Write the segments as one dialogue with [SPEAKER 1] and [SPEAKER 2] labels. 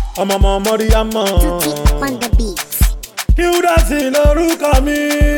[SPEAKER 1] ọmọ ọmọ mọ́ríyámọ̀.
[SPEAKER 2] Tutti on the beat.
[SPEAKER 1] Hildas lórúkọ mi.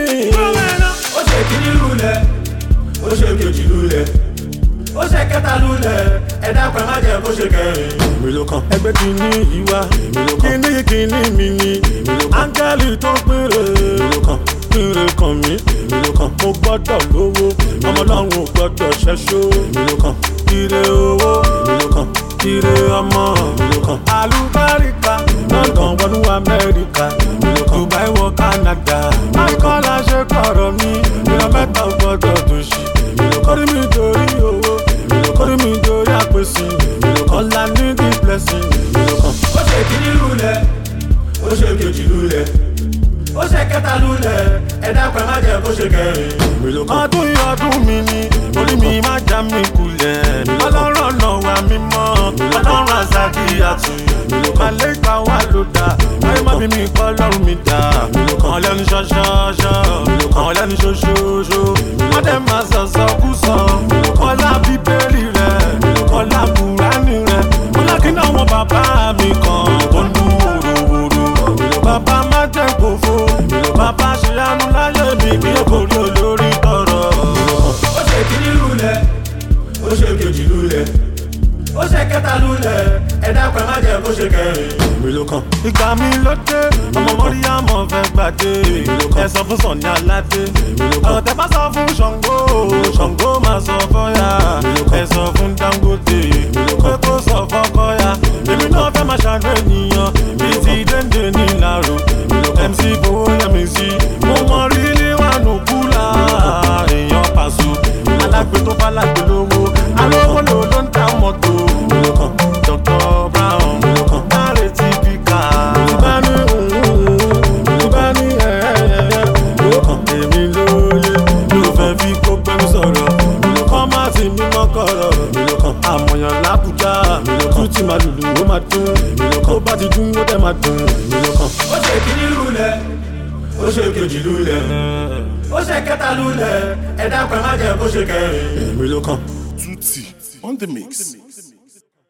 [SPEAKER 3] ó ṣe kíní lulẹ̀ ó ṣe kejì lulẹ̀ ó ṣe kẹta lulẹ̀ ẹ̀dá pẹ̀ má jẹ́ kó ṣe kẹrin.
[SPEAKER 1] èmi ló kàn. ẹgbẹ́ kìíní ìwà kìíní kìíní mi ni áńgẹ́lì tó péré péré kàn mí mo gbọ́dọ̀ lówó ọmọ ọlọ́run ò gbọ́dọ̀ ṣẹ́ṣó ire owó ire ọmọ alùbáríkà london wọnú amẹ́ríkà dubai wọ canada michael ṣe kọ̀rọ̀ mi ìran mẹ́ta ò gbọ́dọ̀ tó ṣì kórìí mi torí owó kórìí mi torí àpèsè ọ̀la ní the blessing.
[SPEAKER 3] ó ṣe kíní lulẹ̀ ó ṣe kejì lulẹ̀ ó ṣe kẹta lulẹ̀ ẹ̀dá pẹ̀ má jẹ́ kó ṣe kẹrin.
[SPEAKER 1] ọdún yìí ọdún mi ni orí mi má já mi kulẹ̀ ọlọ́run ọ̀nà wa mímọ́ ọlọ́run àzàkì àtù àlégbà wa ló dá ayé má bí mi kọ́ lọ́run mi dá kàn lẹ́nu ṣọ́ṣọ́ṣọ́ kàn lẹ́nu ṣoṣooṣo wọ́n dẹ̀ máa sọ̀sọ̀ kú sọ kọ́lá bíbélì rẹ̀ kọ́lá kùránì rẹ̀ kọ́lá kí náà wọn bàbá mi kan tó ń dún wòròwòrò bàbá má jẹ́ kófó bàbá ṣe àánú láyé mi kí ó borí olórí tọrọ.
[SPEAKER 3] ó ṣe kíní lulẹ̀ ó ṣe kejì lulẹ̀ ó ṣe kẹta lulẹ̀ ẹ̀dá pẹ̀ má jẹ́ kó ṣe kẹrin.
[SPEAKER 1] ìgbà mi ló dé ọmọ mọ́ríyámọ̀ fẹ́ gbàdé ẹ sọ fún sọ̀ni aládé ọ̀rọ̀ tẹ bá sọ fún ṣàngó ṣàngó máa sọ fọ́yà ẹ sọ fún dangote pé kó sọ fọ́kọ́yà èmi náà fẹ́ máa ṣàánú ènìyàn bíi ti dénde ní ìlàró mc fowó yẹmi sí mo mọ rírí wànú kúlà èèyàn pàṣọ alágbe tó bá lágbe lówó alówó lò ló ń ta mọ́tò dr brown dáre ti fi kà á. ìbá ní ìbá ní ẹ̀ẹ́dẹ̀ẹ́dẹ́ èmi lóye ló fẹ́ fi kó pẹ́mí sọ̀rọ̀ kọ́ má ti mímọ́ kọ̀rọ̀ àmọ̀yàn lábùjá tún ti máa lùlù ó máa dún tó bá ti dún ó dẹ̀ máa dùn.
[SPEAKER 3] ó ṣe kíní lulẹ̀ ó ṣe kejì lulẹ̀ ó ṣe kẹta lulẹ̀ ẹ̀dá pẹ̀ má jẹ́ kó ṣe kẹrin.
[SPEAKER 1] èmi ló kàn.
[SPEAKER 4] Tutti on the mix.